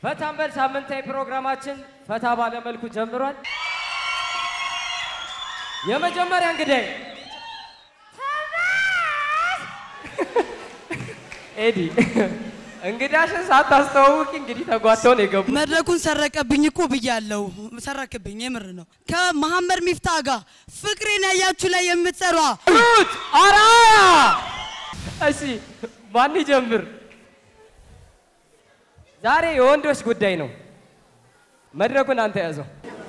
ፈታንበል ሳምንታዊ ፕሮግራማችን ፈታ ባለ መልኩ ጀምሯል። የመጀመሪያ እንግዳይ ኤዲ እንግዳሽን ሳታስተዋውቂ እንግዲህ ተጓተውን የገቡ መድረኩን ሰረቀብኝ እኮ ብያለሁ። ሰረክብኝ፣ የምር ነው። ከመሐመድ ሚፍታ ጋር ፍቅሬን ያያችሁ ላይ የምትሰሯ ሩት አራያ። እሺ ማን ይጀምር? ዛሬ የወንዶች ጉዳይ ነው። መድረኩን አንተ ያዘው።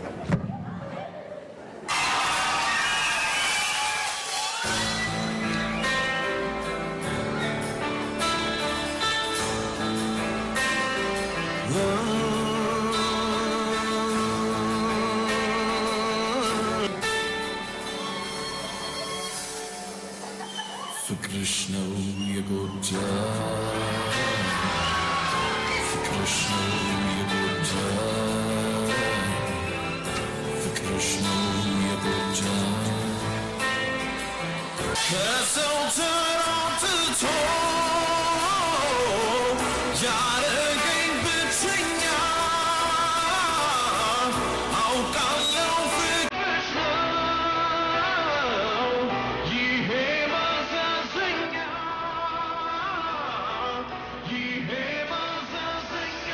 ፍቅርሽ ነው የጎዳ ፍቅርሽ ነው የጎዳ ፍቅርሽ ነው የጎዳ ከሰው ተራትቶ ያረገኝ ብቸኛ አውቃለሁ ፍቅርሽ ነው ይሄ ማሳዘኛ ይሄ ማሳዘኛ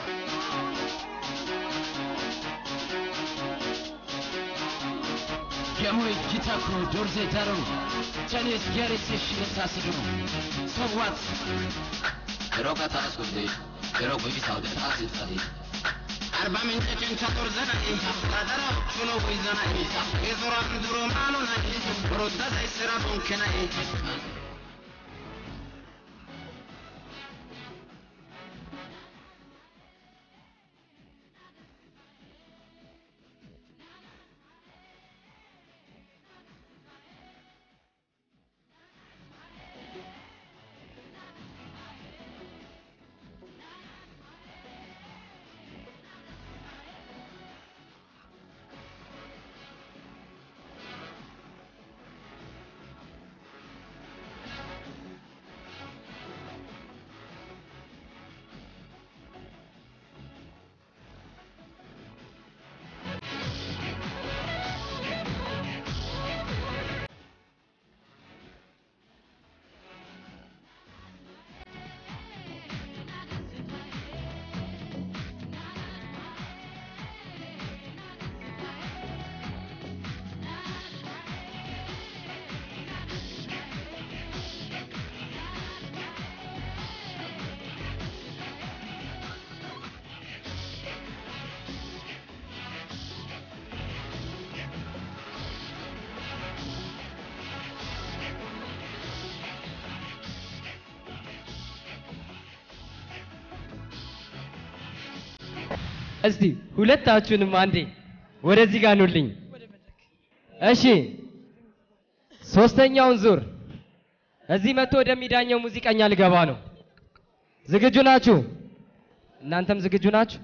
Yamoy Kitako Dorze Daro Chinese Garrison Shinatasido So what? Keroka taaskutti, kerokko ibisaute taasitsati. Arba mince cencha torzana inta Kadara chuno guizana inta Ezora nduro mano na inta Rodda da isera bonkena inta እስቲ ሁለታችሁንም አንዴ ወደዚህ ጋር ኑልኝ። እሺ ሶስተኛውን ዙር እዚህ መጥቶ ወደሚዳኘው ሙዚቀኛ ልገባ ነው። ዝግጁ ናችሁ? እናንተም ዝግጁ ናችሁ?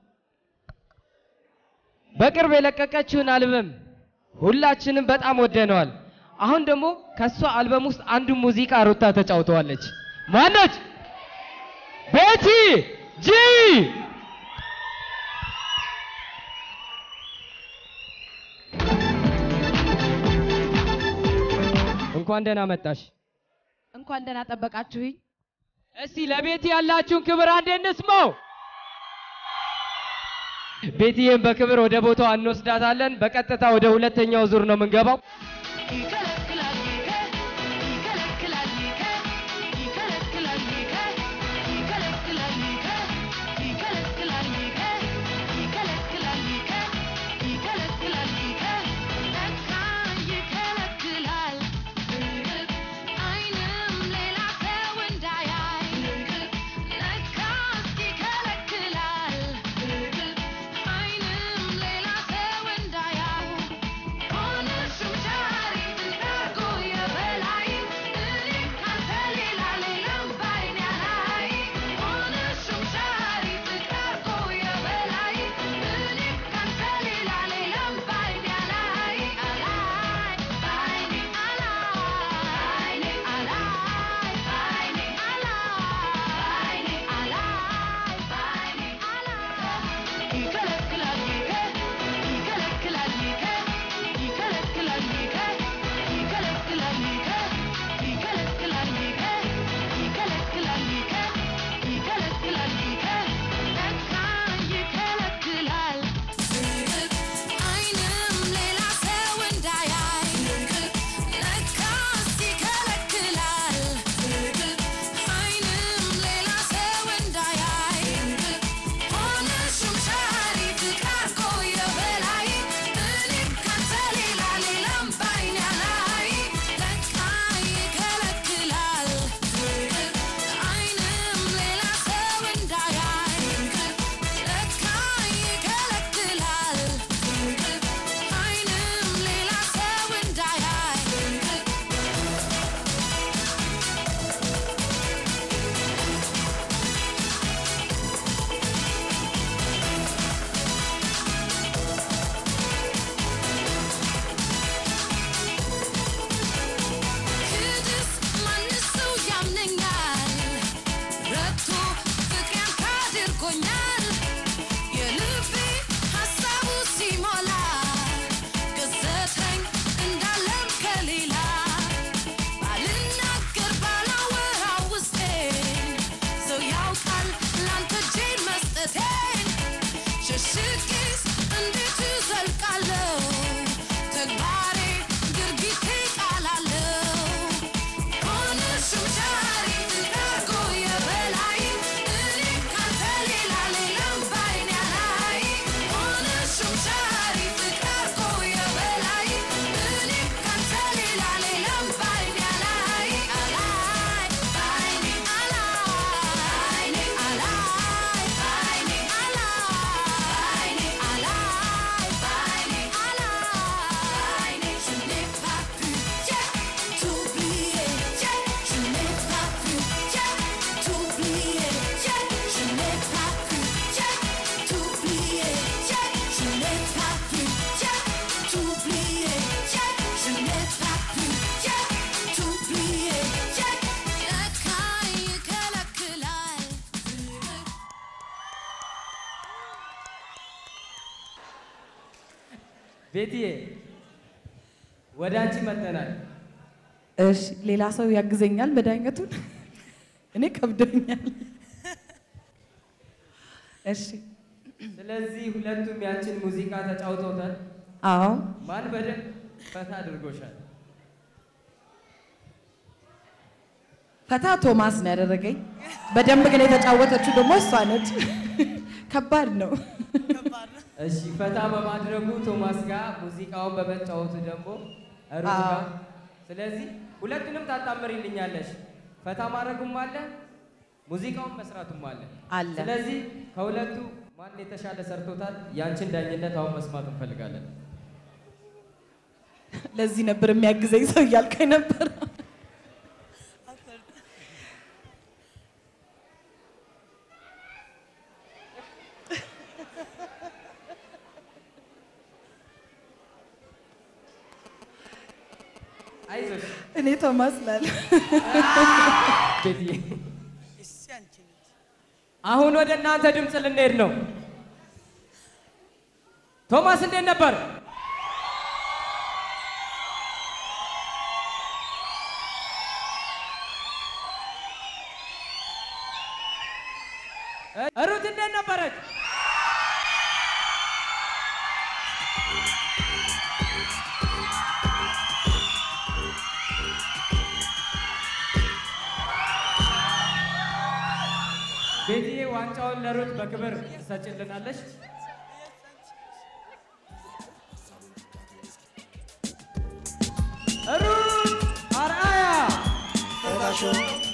በቅርብ የለቀቀችውን አልበም ሁላችንም በጣም ወደነዋል። አሁን ደግሞ ከሷ አልበም ውስጥ አንዱን ሙዚቃ ሩታ ተጫውተዋለች። ማነች? ቤቲ ጂ እንኳን ደህና መጣሽ። እንኳን ደህና ጠበቃችሁኝ። እስቲ ለቤቲ ያላችሁን ክብር አንዴ እንስማው። ቤቲዬን በክብር ወደ ቦታው እንወስዳታለን። በቀጥታ ወደ ሁለተኛው ዙር ነው የምንገባው። ይከለክላል ይከ ይከለክላል ይከ ይከለክላል ይከ ይከለክላል ይከ ይከለክላል ይከ ይከለክላል ይከ ይከለክላል ይከ ለካ ይከለክላል አይንም ሌላ ሰው እንዳያይ ለካስ ይከለክላል አይንም ሌላ ሰው እንዳያይ ሆነሽም ዛሬ እንዳጎ ሌላ ባልናገር ባላወራው ውስጤን ሰው ያውቃል ላንተ እጄን መስጠቴን ሸሽጌስ እንዴት እዘልቃለሁ ተግባሬ ድርጊቴ ቃላለሁ ሆነሽም ዛሬ ትዳርጎ የበላይ እኔ ካንተ ሌላ ሌላም ባይኔ አላይም ሆነሽም ዛሬ ትዳርጎ የበላይ እኔ ካንተ ሌላ ሌላም ባይኔ አላይ አላይ ባይኔ አላይ አላይ ባይኔ አላይ አላይ ባይኔ አላይ je n'ai pas pu t'oublier je n'ai pas pu t'oublier je n'ai pas pu t'oublier je n'ai pas pu t'oublier je n'ai pas pu t'oublier ለካ ይከለክላል ቤትዬ ወደ አንቺ መጥተናል። እሺ ሌላ ሰው ያግዘኛል መድኃኒቱን እኔ ከብዶኛል። እሺ ስለዚህ ሁለቱም ያንቺን ሙዚቃ ተጫውተውታል። አዎ ማን በደንብ ፈታ አድርጎሻል? ፈታ ቶማስ ነው ያደረገኝ። በደንብ ግን የተጫወተችው ደግሞ እሷ ነች። ከባድ ነው። እሺ ፈታ በማድረጉ ቶማስ ጋር ሙዚቃውን በመጫወቱ ደግሞ ሩት አዎ። ጋር። ስለዚህ ሁለቱንም ታጣምሪልኛለሽ። ፈታ ማድረጉም አለ፣ ሙዚቃውን መስራቱም አለ አለ። ስለዚህ ከሁለቱ ማን የተሻለ ሰርቶታል? ያንቺን ዳኝነት አሁን መስማት እንፈልጋለን። ለዚህ ነበር የሚያግዘኝ ሰው እያልከኝ ነበር። አይዞሽ እኔ ቶማስ ላለ ቤትዬ። አሁን ወደ እናንተ ድምፅ ልንሄድ ነው። ቶማስ እንዴት ነበር? ሩት እንዴት ነበረች? ቤትዬ ዋንጫውን ለሩት በክብር ትሰጭልናለች። ሩት አርአያ